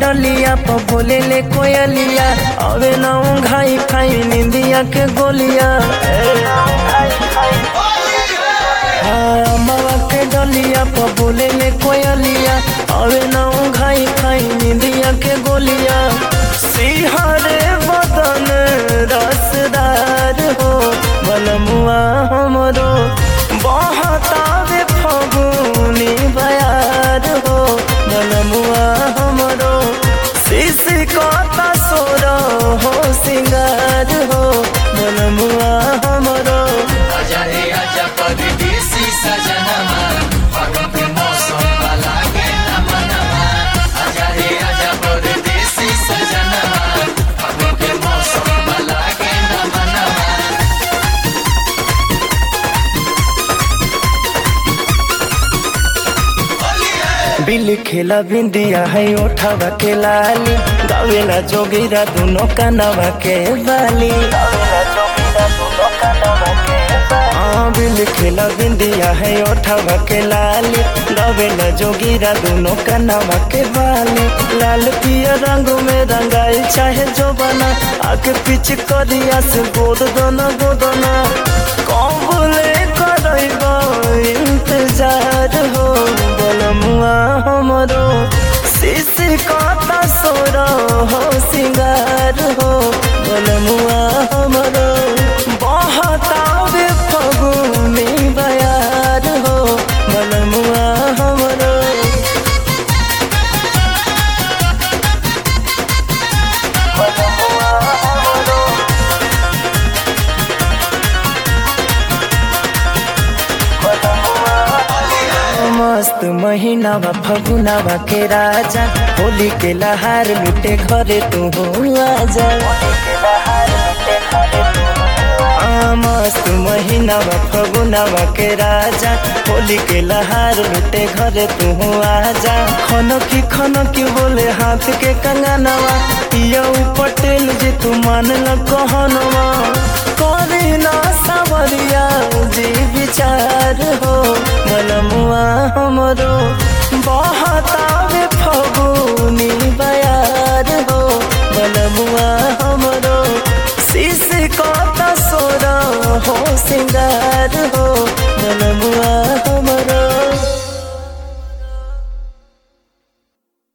डलिया प बोले ले कोयलिया अबे ना घाई खाई निंदिया के गोलिया हाँ, अम्मावा के डलिया प बोले ले कोयलिया अबे ना घाई खाई निंदिया के गोलिया सिहरे बदन रसदार हो बलमुआ हमरो बहतावे फगुनी बयार हो बलमुआ हमरो शिश कता सोर हो सिंगार हो बलमुआ हमरो आजा रे आजा परदेसी सजनमा फागुन के मौसम वाला के नमनमा आजा रे आजा परदेसी सजनमा फागुन के मौसम वाला के नमनमा बिल खेला बिंदिया है ओठावा के लाली गावेला जोगिरा दुनो कनवा के बाली हाँ बिल खेला बिंदिया है ओठावा के लाली गावेला जोगिरा दुनो कनवा के बाली लाल पिया रंग में रंगाई चाहे जो बना आके पीछे करिया से गोद दोना गोदना कौबले करैबा इंतजार हो बलमुआ हमरो शिश कता सोर हो सिंगार हो बलमुआ हमरो बहतावे फगुनी बयार हो बलमुआ हमरो बलमुआ हमरो मस्त महीनावा फगुनावा के राजा होली के लहार लुटे घरे तू हो आजा आ, मस्त महीनावा फगुनावा के राजा होली के लहार लुटे घरे तू हो आजा खनकी खनकी बोले हाथ के कंगनवा यौ पटेल जी तू मान ल कहनवा करे ना सावरिया जी विचार हो मनमुआ हमरो बहतावे फगुनी बयार हो मनमुआ हमरो शिश कता सोर हो सिंगार हो